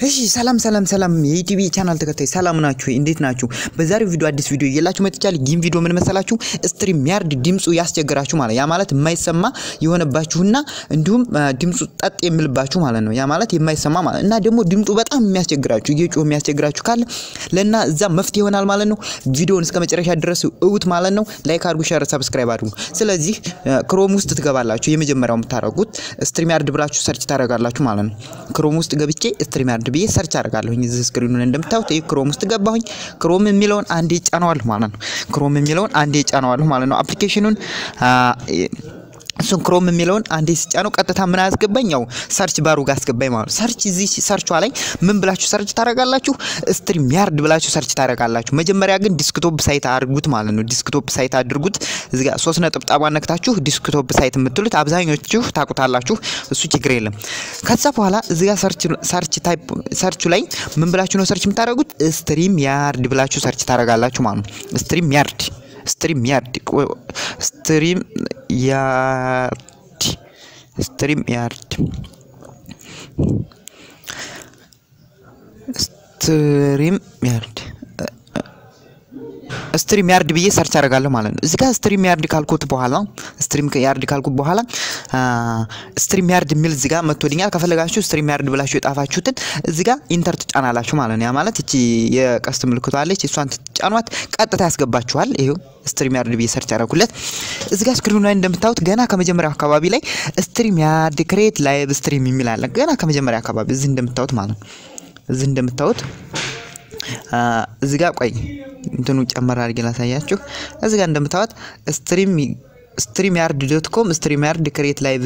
እሺ ሰላም ሰላም ሰላም የዩቲዩብ ቻናል ተከታይ ሰላም ናችሁ? እንዴት ናችሁ? በዛሬው ቪዲዮ አዲስ ቪዲዮ እየላችሁ መጥቻለሁ። ይህም ቪዲዮ ምን መሰላችሁ? ስትሪም ያርድ ድምፁ ያስቸግራችሁ ማለት ያ ማለት የማይሰማ የሆነባችሁና እንዲሁም ድምፁ ጠጥ የሚልባችሁ ማለት ነው። ያ ማለት የማይሰማ ማለት እና ደግሞ ድምፁ በጣም የሚያስቸግራችሁ እየጮህ የሚያስቸግራችሁ ካለ ለና እዛ መፍትሄ ይሆናል ማለት ነው። ቪዲዮውን እስከ መጨረሻ ድረስ እውት ማለት ነው። ላይክ አድርጉ፣ ሸር፣ ሰብስክራይብ አድርጉ። ስለዚህ ክሮም ውስጥ ትገባላችሁ። የመጀመሪያው የምታደርጉት ስትሪም ያርድ ብላችሁ ሰርች ታደርጋላችሁ ማለት ነው። ክሮም ውስጥ ገብቼ ስትሪም ያርድ ብዬ ሰርች አደርጋለሁኝ። እዚህ ስክሪኑ ላይ እንደምታዩት ይህ ክሮም ውስጥ ገባሁኝ። ክሮም የሚለውን አንዴ ጫነዋለሁ ማለት ነው። ክሮም የሚለውን አንዴ ጫነዋለሁ ማለት ነው። አፕሊኬሽኑን እሱን ክሮም የሚለውን አንዴ ስጫነው ቀጥታ ምን አያስገባኝ? ያው ሰርች ባሩ ጋር አስገባኝ ማለት ነው። ሰርች እዚህ ሰርቿ ላይ ምን ብላችሁ ሰርች ታደርጋላችሁ? ስትሪም ያርድ ብላችሁ ሰርች ታደርጋላችሁ። መጀመሪያ ግን ዲስክቶፕ ሳይት አድርጉት ማለት ነው። ዲስክቶፕ ሳይት አድርጉት። እዚህ ጋር ሶስት ነጥብጣቧን ነክታችሁ ዲስክቶፕ ሳይት የምትሉት አብዛኞቹ ታውቁታላችሁ። እሱ ችግር የለም። ከዛ በኋላ እዚህ ጋር ሰርች ታይፕ ሰርቹ ላይ ምን ብላችሁ ነው ሰርች የምታደርጉት? ስትሪም ያርድ ብላችሁ ሰርች ታደርጋላችሁ ማለት ነው። ስትሪም ያርድ ስትሪም ያርድ ስትሪም ያርድ ስትሪም ያርድ ስትሪም ያርድ ስትሪም ያርድ ብዬ ሰርች አደርጋለሁ ማለት ነው። እዚህ ጋር ስትሪም ያርድ ካልኩት በኋላ ስትሪም ያርድ ካልኩት በኋላ ስትሪም ያርድ የሚል እዚህ ጋር መጥቶልኛል። ከፈለጋችሁ ስትሪም ያርድ ብላችሁ የጣፋችሁትን እዚህ ጋር ኢንተር ትጫናላችሁ ማለት ነው። ያ ማለት እቺ የቀስት ምልክቷ አለች፣ እሷን ትጫኗት ቀጥታ ያስገባችኋል። ይሄው ስትሪም ያርድ ብዬ ሰርች አደረኩለት። እዚህ ጋር ስክሪኑ ላይ እንደምታዩት ገና ከመጀመሪያው አካባቢ ላይ ስትሪም ያርድ ክሬት ላይቭ ስትሪም የሚል አለ። ገና ከመጀመሪያ አካባቢ እዚህ እንደምታዩት ማለት ነው። እዚህ እንደምታዩት እዚህ ጋር ቆይ እንትኑ ጨመር አድርጌ ላሳያችሁ። እዚህ ጋር እንደምታዩት ስትሪም ስትሪም ያርድ ዶት ኮም ስትሪም ያርድ ክሬት ላይቭ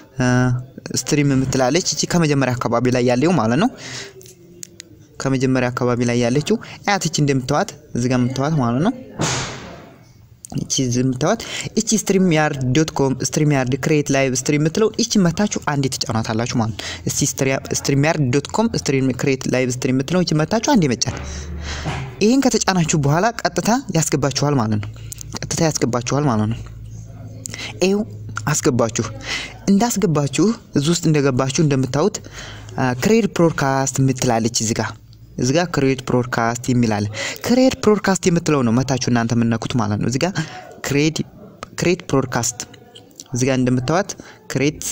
ስትሪም የምትላለች እቺ ከመጀመሪያ አካባቢ ላይ ያለው ማለት ነው። ከመጀመሪያ አካባቢ ላይ ያለችው አያት እቺ እንደምታዩት እዚህ ጋር የምታዩት ማለት ነው። እቺ ዝምታዋት እቺ ስትሪም ያርድ ዶት ኮም ስትሪም ያርድ ክሬት ላይቭ ስትሪም የምትለው እቺ መታችሁ አንዴ ትጫኗታላችሁ ማለት ነው። እስቲ ስትሪም ያርድ ዶት ኮም ስትሪም ክሬት ላይቭ ስትሪም የምትለው እቺ መታችሁ አንዴ መጫን። ይህን ከተጫናችሁ በኋላ ቀጥታ ያስገባችኋል ማለት ነው። ቀጥታ ያስገባችኋል ማለት ነው። ይኸው አስገባችሁ። እንዳስገባችሁ እዚህ ውስጥ እንደገባችሁ እንደምታዩት ክሬት ብሮድካስት የምትላለች እዚህ ጋር እዚህ ጋር ክሬት ብሮድካስት የሚል አለ። ክሬት ብሮድካስት የምትለው ነው መታችሁ እናንተ የምነኩት ማለት ነው። እዚህ ጋር ክሬት ክሬት ብሮድካስት እዚህ ጋር እንደምታዋት ክሬት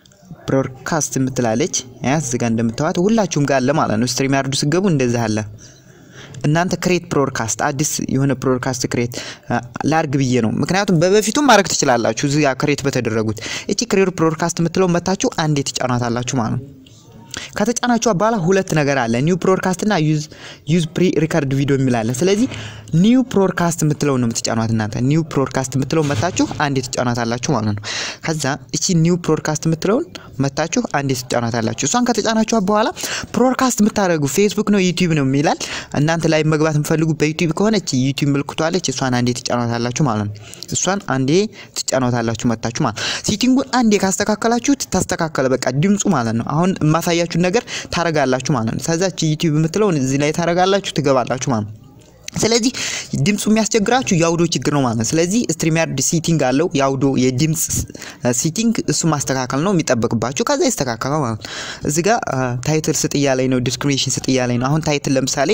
ብሮድካስት የምትላለች ያስ እዚህ ጋር እንደምታዋት ሁላችሁም ጋር አለ ማለት ነው። ስትሪም ያርዱ ስገቡ እንደዚህ አለ። እናንተ ክሬት ብሮድካስት አዲስ የሆነ ብሮድካስት ክሬት ላርግ ብዬ ነው። ምክንያቱም በበፊቱም ማድረግ ትችላላችሁ። እዚህ ጋር ክሬት በተደረጉት እቺ ክሬት ብሮድካስት የምትለው መታችሁ አንዴ ትጫኗታላችሁ ማለት ነው። ከተጫናችሁ በኋላ ሁለት ነገር አለ። ኒው ብሮድካስት እና ዩዝ ዩዝ ፕሪ ሪከርድ ቪዲዮ የሚል አለ። ስለዚህ ኒው ብሮድካስት የምትለው ነው የምትጫኗት እናንተ። ኒው ብሮድካስት የምትለው መታችሁ አንዴ ትጫኗታላችሁ ማለት ነው። ከዛ እቺ ኒው ብሮድካስት የምትለውን መታችሁ አንዴ ትጫኗታላችሁ። እሷን ከተጫናችሁ በኋላ ብሮድካስት የምታደርጉ ፌስቡክ ነው ዩቲዩብ ነው የሚላል። እናንተ ላይ መግባት የምፈልጉ በዩቲዩብ ከሆነ እቺ ዩቲዩብ ምልክቷለች። እሷን አንዴ ትጫኗታላችሁ ማለት ነው። እሷን አንዴ ትጫኗታላችሁ መታችሁ ማለት ሴቲንጉን አንዴ ካስተካከላችሁት ታስተካከለ በቃ ድምፁ ማለት ነው። አሁን የማሳያችሁ ነገር ታረጋላችሁ ማለት ነው። ከዛች ዩቲዩብ የምትለውን እዚህ ላይ ታረጋላችሁ ትገባላችሁ ማለት ነው። ስለዚህ ድምፁ የሚያስቸግራችሁ የአውዶ ችግር ነው ማለት ነው። ስለዚህ ስትሪም ያርድ ሲቲንግ አለው የአውዶ የድምፅ ሲቲንግ እሱ ማስተካከል ነው የሚጠበቅባችሁ። ከዛ ይስተካከላል ማለት ነው። እዚህ ጋር ታይትል ስጥያ ላይ ነው፣ ዲስክሪፕሽን ስጥያ ላይ ነው። አሁን ታይትል ለምሳሌ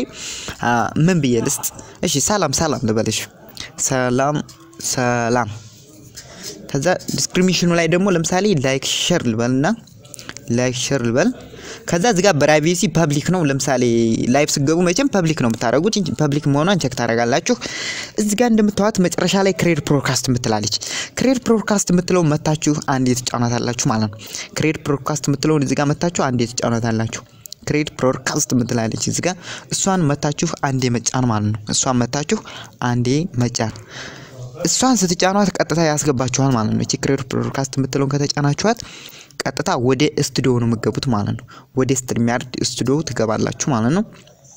ምን ብዬ ልስጥ? እሺ ሰላም ሰላም ልበልሽ፣ ሰላም ሰላም። ከዛ ዲስክሪፕሽኑ ላይ ደግሞ ለምሳሌ ላይክ ሸር ልበልና ላይክ ሸር ልበል ከዛ እዚህ ጋር ፕራይቬሲ ፐብሊክ ነው። ለምሳሌ ላይቭ ስገቡ መቼም ፐብሊክ ነው የምታደርጉት። ፐብሊክ መሆኗን ቸክ ታደርጋላችሁ። እዚህ ጋር እንደምታዩት መጨረሻ ላይ ክሬድ ብሮድካስት የምትላለች። ክሬድ ብሮድካስት የምትለው መታችሁ አንዴ ትጫኗታላችሁ ማለት ነው። ክሬድ ብሮድካስት የምትለውን እዚህ ጋር መታችሁ አንዴ ትጫኗታላችሁ። ክሬድ ብሮድካስት የምትላለች እዚህ ጋር እሷን መታችሁ አንዴ መጫን ማለት ነው። እሷን መታችሁ አንዴ መጫን እሷን ስትጫኗት ቀጥታ ያስገባችኋል ማለት ነው። እቺ ክሬድ ብሮድካስት የምትለውን ከተጫናችኋት ቀጥታ ወደ ስቱዲዮ ነው የምገቡት ማለት ነው። ወደ ስትሪም ያርድ ስቱዲዮ ትገባላችሁ ማለት ነው።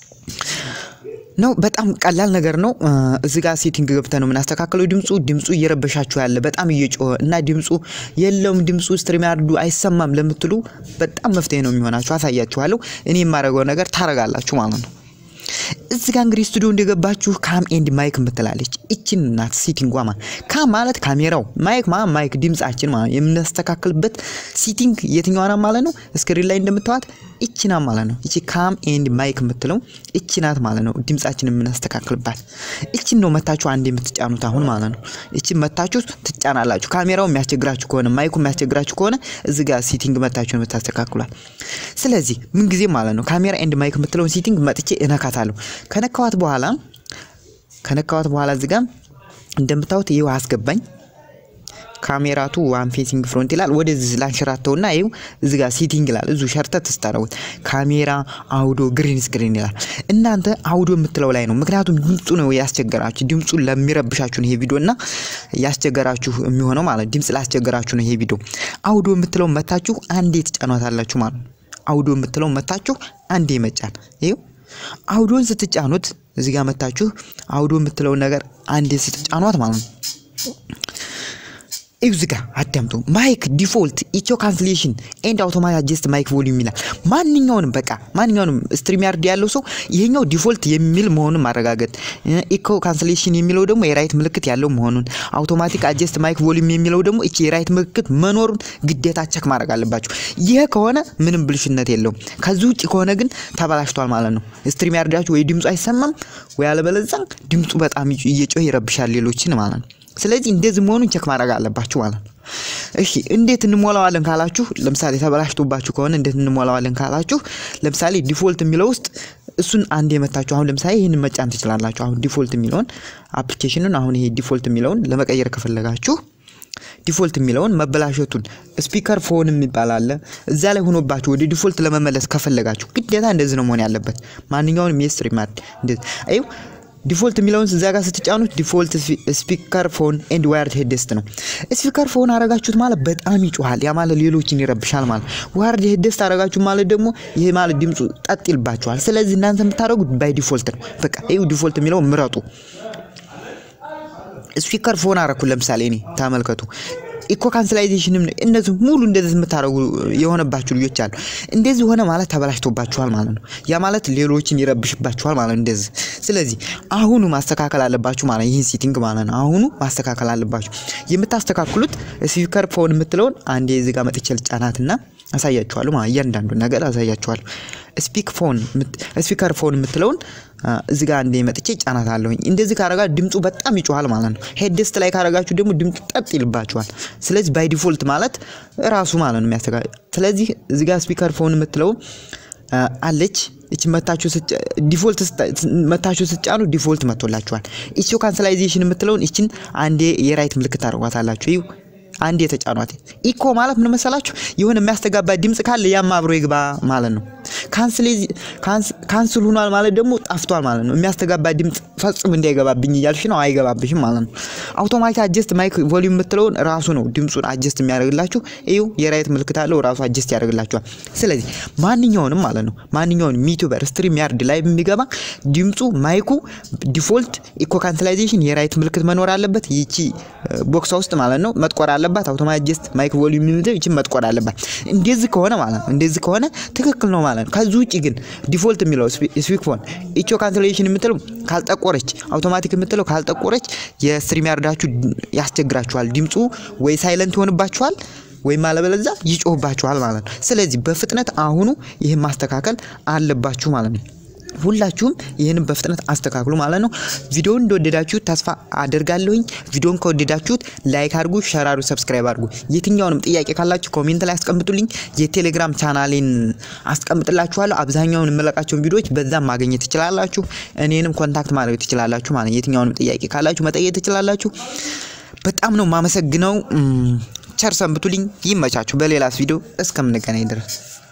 ነው በጣም ቀላል ነገር ነው። እዚህ ጋር ሴቲንግ ገብተን ነው የምናስተካክለው። ድምፁ ድምፁ እየረበሻችሁ ያለ በጣም እየጮኸ እና ድምፁ የለውም ድምፁ ስትሪም ያርዱ አይሰማም ለምትሉ በጣም መፍትሄ ነው የሚሆናችሁ። አሳያችኋለሁ። እኔ የማደርገው ነገር ታረጋላችሁ ማለት ነው። እዚህ ጋር እንግዲህ ስቱዲዮ እንደገባችሁ ካም ኤንድ ማይክ ምትላለች እችን ናት ሲቲንጓ ማለት ካም ማለት ካሜራው ማይክ ማለት ማይክ ድምጻችን ማለት የምናስተካክልበት ሲቲንግ የትኛዋ ናት ማለት ነው ስክሪን ላይ እንደምታዋት እቺ ናት ማለት ነው እቺ ካም ኤንድ ማይክ የምትለው እቺ ናት ማለት ነው ድምጻችን የምናስተካክልባት እቺን ነው መታችሁ አንድ የምትጫኑት አሁን ማለት ነው እቺን መታችሁ ትጫናላችሁ ካሜራው የሚያስቸግራችሁ ከሆነ ማይኩ የሚያስቸግራችሁ ከሆነ እዚህ ጋር ሲቲንግ መታችሁ ነው የምታስተካክሏል ስለዚህ ምን ጊዜ ማለት ነው ካሜራ ኤንድ ማይክ የምትለውን ሲቲንግ መጥቼ እነካታለሁ ከነካዋት በኋላ ከነካዋት በኋላ እዚህ ጋር እንደምታዩት ይኸው አስገባኝ ካሜራቱ ዋን ፌሲንግ ፍሮንት ይላል። ወደዚህ ላንሸራተውና ይኸው እዚህ ጋር ሲቲንግ ይላል። እዙ ሸርተት ስታረጉት ካሜራ አውዶ ግሪን ስክሪን ይላል። እናንተ አውዶ የምትለው ላይ ነው። ምክንያቱም ድምፁ ነው ያስቸገራችሁ። ድምፁ ለሚረብሻችሁ ነው ይሄ ቪዲዮ እና ያስቸገራችሁ የሚሆነው ማለት ድምፅ ላስቸገራችሁ ነው ይሄ ቪዲዮ። አውዶ የምትለው መታችሁ አንዴ ትጫኗታላችሁ ማለት ነው። አውዶ የምትለው መታችሁ አንዴ መጫን ይኸው አውዶን ስትጫኑት እዚህ ጋር መታችሁ አውዶ የምትለውን ነገር አንዴ ስትጫኗት ማለት ነው። እዚህ ጋር አዳምጡ። ማይክ ዲፎልት ኢቾ ካንስሌሽን ኤንድ አውቶማቲክ አጀስት ማይክ ቮሊዩም ይላል። ማንኛውንም በቃ ማንኛውንም ስትሪም ያርድ ያለው ሰው ይሄኛው ዲፎልት የሚል መሆኑን ማረጋገጥ፣ ኢኮ ካንስሌሽን የሚለው ደግሞ የራይት ምልክት ያለው መሆኑን፣ አውቶማቲክ አጀስት ማይክ ቮሊዩም የሚለው ደግሞ እቺ የራይት ምልክት መኖሩን ግዴታ ቸክ ማድረግ አለባችሁ። ይሄ ከሆነ ምንም ብልሽነት የለውም። ከዚህ ውጭ ከሆነ ግን ተበላሽቷል ማለት ነው። ስትሪም ያርዳችሁ ወይ ድምፁ አይሰማም ወይ አለበለዛ ድምፁ በጣም እየጮህ ይረብሻል ሌሎችን ማለት ነው። ስለዚህ እንደዚህ መሆኑን ቸክ ማድረግ አለባችሁ ማለት ነው። እሺ እንዴት እንሞላዋለን ካላችሁ፣ ለምሳሌ ተበላሽቶባችሁ ከሆነ እንዴት እንሞላዋለን ካላችሁ፣ ለምሳሌ ዲፎልት የሚለው ውስጥ እሱን አንድ የመታችሁ አሁን ለምሳሌ ይህንን መጫን ትችላላችሁ። አሁን ዲፎልት የሚለውን አፕሊኬሽኑን አሁን ይሄ ዲፎልት የሚለውን ለመቀየር ከፈለጋችሁ ዲፎልት የሚለውን መበላሸቱን ስፒከር ፎን የሚባል አለ። እዛ ላይ ሆኖባችሁ ወደ ዲፎልት ለመመለስ ከፈለጋችሁ ግዴታ እንደዚህ ነው መሆን ያለበት። ማንኛውንም የስትሪም አድ እንደዚህ አዩ ዲፎልት የሚለውን እዛ ጋር ስትጫኑት ዲፎልት ስፒከር ፎን ኤንድ ዋየርድ ሄድስት ነው። ስፒከር ፎን አረጋችሁት ማለት በጣም ይጮሃል። ያ ማለት ሌሎችን ይረብሻል ማለት። ዋየርድ ሄድስት አረጋችሁ ማለት ደግሞ ይሄ ማለት ድምፁ ጠጥ ይልባችኋል። ስለዚህ እናንተ የምታደርጉት ባይ ዲፎልት ነው። በቃ ይኸው ዲፎልት የሚለው ምረጡ። ስፒከር ፎን አረኩ ለምሳሌ እኔ ተመልከቱ። ኢኮ ካንስላይዜሽንም እነዚህ ሙሉ እንደዚህ የምታደርጉ የሆነባችሁ ልጆች አሉ። እንደዚህ ሆነ ማለት ተበላሽቶባችኋል ማለት ነው። ያ ማለት ሌሎችን ይረብሽባችኋል ማለት ነው። እንደዚህ ስለዚህ አሁኑ ማስተካከል አለባችሁ ማለት ይህን ሴቲንግ ማለት ነው። አሁኑ ማስተካከል አለባችሁ። የምታስተካክሉት ስፒከር ፎን የምትለውን አንዴ እዚህ ጋር መጥቼ ልጫናትና አሳያችኋለሁ ማለት እያንዳንዱ ነገር አሳያችኋለሁ። ስፒክ ፎን ስፒከር ፎን የምትለውን እዚህ ጋር አንዴ መጥቼ ጫናት አለሁኝ። እንደዚህ ካረጋ ድምፁ በጣም ይጮሃል ማለት ነው። ሄድስት ላይ ካረጋችሁ ደግሞ ድምፁ ጠጥ ይልባችኋል። ስለዚህ ባይ ዲፎልት ማለት ራሱ ማለት ነው የሚያስተጋ ስለዚህ እዚህ ጋር ስፒከር ፎን የምትለው አለች እቺ መታችሁ ዲፎልት መታችሁ ስትጫኑ ዲፎልት መጥቶላችኋል። ኢትዮ ካንሰላይዜሽን የምትለውን እችን አንዴ የራይት ምልክት ታደርጓታላችሁ። ይሁ አንድ የተጫኗት ኢኮ ማለት ምን መሰላችሁ? የሆነ የሚያስተጋባ ድምፅ ካለ ያም አብሮ ይግባ ማለት ነው። ካንስል ሆኗል ማለት ደግሞ ጠፍቷል ማለት ነው። የሚያስተጋባ ድምፅ ፈጽሞ እንዳይገባብኝ እያልሽ ነው፣ አይገባብሽም ማለት ነው። አውቶማቲክ አጀስት ማይክ ቮሊዩም የምትለውን ራሱ ነው ድምፁን አጀስት የሚያደርግላችሁ። ይሁ የራይት ምልክት አለው ራሱ አጀስት ያደርግላችኋል። ስለዚህ ማንኛውንም ማለት ነው ማንኛውንም ዩቲዩበር ስትሪም ያርድ ላይ የሚገባ ድምፁ ማይኩ ዲፎልት ኢኮ ካንስላይዜሽን የራይት ምልክት መኖር አለበት። ይቺ ቦክሳ ውስጥ ማለት ነው መጥቆር አለባት። አውቶማቲክ አጀስት ማይክ ቮሊዩም የሚለው ይቺ መጥቆር አለባት። እንደዚህ ከሆነ ማለት ነው እንደዚህ ከሆነ ትክክል ነው ማለት ነው። ከዚህ ውጭ ግን ዲፎልት የሚለው ስፒክ ፎን ኢቾ ካንስሌሽን የምትለው ካልጠቆረች አውቶማቲክ የምትለው ካልጠቆረች የስትሪም ያርዳችሁ ያስቸግራችኋል። ድምፁ ወይ ሳይለንት ይሆንባችኋል ወይም አለበለዚያ ይጮህባችኋል ማለት ነው። ስለዚህ በፍጥነት አሁኑ ይህን ማስተካከል አለባችሁ ማለት ነው። ሁላችሁም ይህንን በፍጥነት አስተካክሉ ማለት ነው። ቪዲዮውን እንደወደዳችሁት ተስፋ አደርጋለሁኝ። ቪዲዮውን ከወደዳችሁት ላይክ አድርጉ፣ ሸር አድርጉ፣ ሰብስክራይብ አድርጉ። የትኛውንም ጥያቄ ካላችሁ ኮሜንት ላይ አስቀምጡልኝ። የቴሌግራም ቻናሌን አስቀምጥላችኋለሁ። አብዛኛውን የምለቃቸውን ቪዲዮዎች በዛም ማግኘት ትችላላችሁ። እኔንም ኮንታክት ማድረግ ትችላላችሁ ማለት የትኛውንም ጥያቄ ካላችሁ መጠየቅ ትችላላችሁ። በጣም ነው የማመሰግነው። ቸር ሰንብቱልኝ። ይመቻችሁ። በሌላስ ቪዲዮ እስከምንገናኝ ድረስ